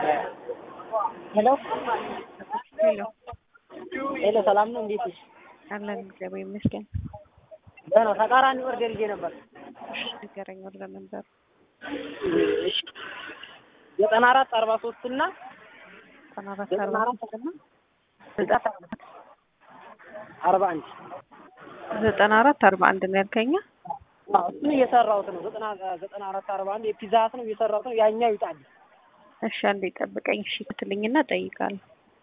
ሄሎ ሄሎ ሄሎ፣ ሰላም ነው? እንዴት ነሽ? አለን እግዚአብሔር ይመስገን። ደህና ተቃራኒ ኦርደር ይዤ ነበር። እሺ ንገረኝ፣ ወደ ነበር እሺ ዘጠና አራት አርባ ሶስት እና ዘጠና አራት ዘጠና አርባ አራት እና ዘጠና አርባ አንድ ዘጠና አራት አርባ አንድ ነው ያልከኛ? አዎ፣ እሱን እየሰራሁት ነው። ዘጠና ዘጠና አራት አርባ አንድ የፒዛ ሀት ነው እየሰራሁት ነው። ያኛው ይውጣል። እሺ አንዴ ጠብቀኝ። እሺ ትልኝና ጠይቃለሁ።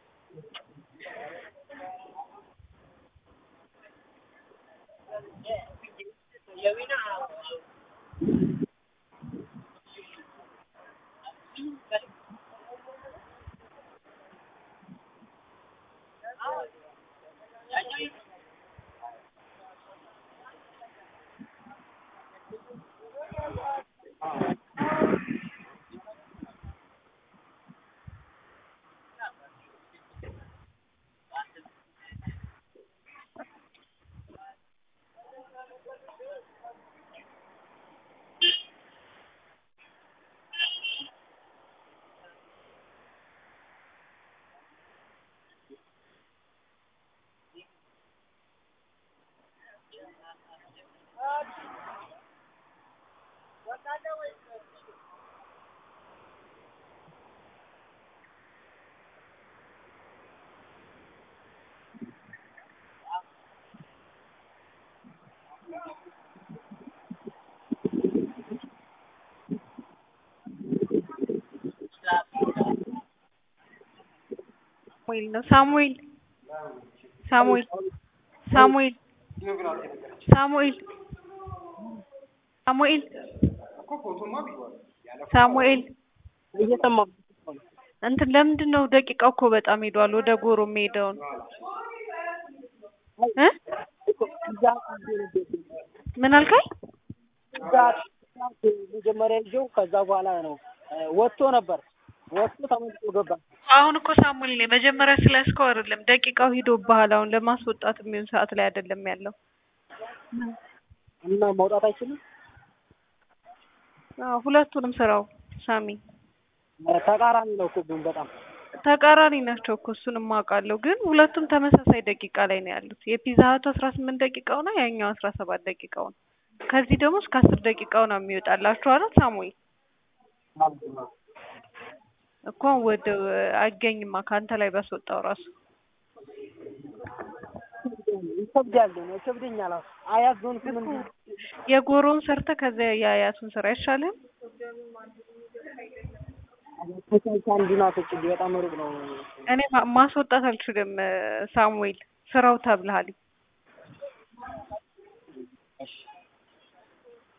ሳሙኤል ነው ሳሙኤል ሳሙኤል ሳሙኤል ሳሙኤል ሳሙኤል ሳሙኤል እየሰማሁ እንትን ለምንድን ነው ደቂቃው እኮ በጣም ሄዷል። ወደ ጎሮ የሚሄደውን እ ፒዛ ሀት ይዤ ነበር። ምን አልከኝ? ፒዛ ሀት መጀመሪያ ይዤው ከዛ በኋላ ነው እ ወጥቶ ነበር። ወጥቶ ተመልሶ ገባ። አሁን እኮ ሳሙኤል ነው መጀመሪያ ስለያዝከው አይደለም ደቂቃው ሂዶብሃል። አሁን ለማስወጣት የሚሆን ሰዓት ላይ አይደለም ያለው። እና መውጣት አይችልም። አዎ ሁለቱንም ስራው ሳሚ ተቃራኒ ነው እኮ ግን በጣም ተቃራኒ ናቸው እኮ እሱንም አውቃለሁ። ግን ሁለቱም ተመሳሳይ ደቂቃ ላይ ነው ያሉት። የፒዛ ሀቱ አስራ ስምንት ደቂቃው ነው፣ ያኛው አስራ ሰባት ደቂቃው ነው። ከዚህ ደግሞ እስከ አስር ደቂቃው ነው የሚወጣላችሁ አይደል ሳሙኤል? እኮ ወደ አይገኝማ ከአንተ ላይ ባስወጣው ራሱ ይከብዳል ነው ይከብደኛል። አያዞንኩም እንጂ የጎሮውን ሰርተ ከዚያ የአያቱን ስራ አይሻልም? ከቻልክ አንዱን አስወጪልኝ። በጣም ሩቅ ነው። እኔ ማ- ማስወጣት አልችልም ሳሙኤል፣ ስራው ተብልሃል።